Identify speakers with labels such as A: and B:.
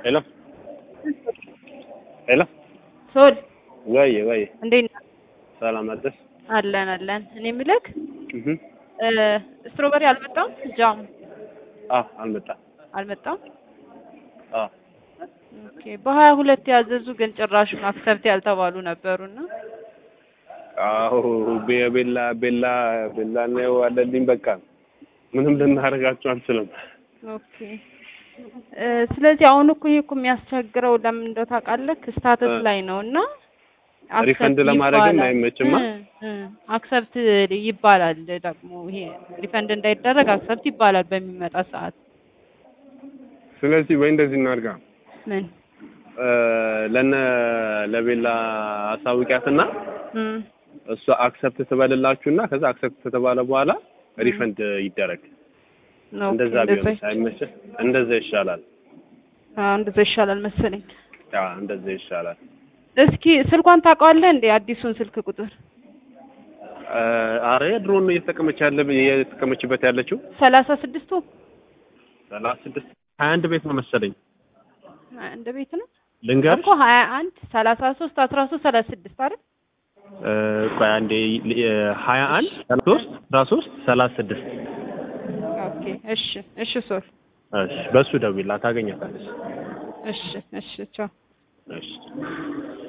A: ሄሎ ሄሎ
B: ሶል
A: ወይ ወይ
B: እንዴት ነህ?
A: ሰላም አደርስ
B: አለን አለን። እኔ የምልህ
A: እህ
B: ስትሮበሪ አልመጣም? ጃም
A: አ አልመጣም
B: አልመጣም?
A: አ
B: ኦኬ። በሀያ ሁለት ያዘዙ ግን ጭራሹን አክሰፕት ያልተባሉ ነበሩና
A: አዎ ቤ- ቤላ ቤላ ቤላ ነው አለልኝ። በቃ ምንም ልናደርጋቸው አንችልም።
B: ኦኬ እ ስለዚህ አሁን እኮ ይሄ እኮ የሚያስቸግረው ለምን እንደው ታውቃለህ? ስታተስ
A: እ
B: ላይ ነው እና
A: ሪፈንድ
B: አክሰፕት
A: ለማድረግም
B: ይባላል
A: አይመችማ።
B: አክሰፕት ይባላል ደግሞ ይሄ ሪፈንድ እንዳይደረግ አክሰፕት ይባላል በሚመጣ ሰዓት
A: ስለዚህ ወይ እንደዚህ እናድርጋ
B: ምን
A: እ ለነ ለቤላ አሳውቂያትና
B: እም
A: እሷ አክሰፕት ትበልላችሁና ከዛ አክሰፕት ከተባለ በኋላ
B: እም
A: ሪፈንድ ይደረግ።
B: ኦኬ
A: እንደዛ
B: እንደዛ
A: ቢሆን አይመችህ? እንደዛ ይሻላል።
B: አዎ እንደዛ ይሻላል መሰለኝ።
A: ያ እንደዛ ይሻላል።
B: እስኪ ስልኳን ታውቀዋለህ እንዴ? አዲሱን ስልክ ቁጥር
A: እ አረ ድሮን ነው እየተጠቀመች ያለ እየተጠቀመችበት ያለችው
B: ሰላሳ ስድስቱ
A: ሰላሳ ስድስት ሀያ አንድ ቤት ነው መሰለኝ
B: እንደ ቤት ነው
A: ልንገርሽ
B: እኮ ሀያ አንድ ሰላሳ ሶስት አስራ ሶስት ሰላሳ ስድስት አይደል?
A: እ ቆይ አንዴ ሀያ አንድ ሰላሳ ሶስት አስራ ሶስት ሰላሳ ስድስት
B: ኦኬ እሺ እሺ ሶል
A: እሺ በሱ ደውይላት ታገኛታለች
B: እሺ እሺ ቻው
A: እሺ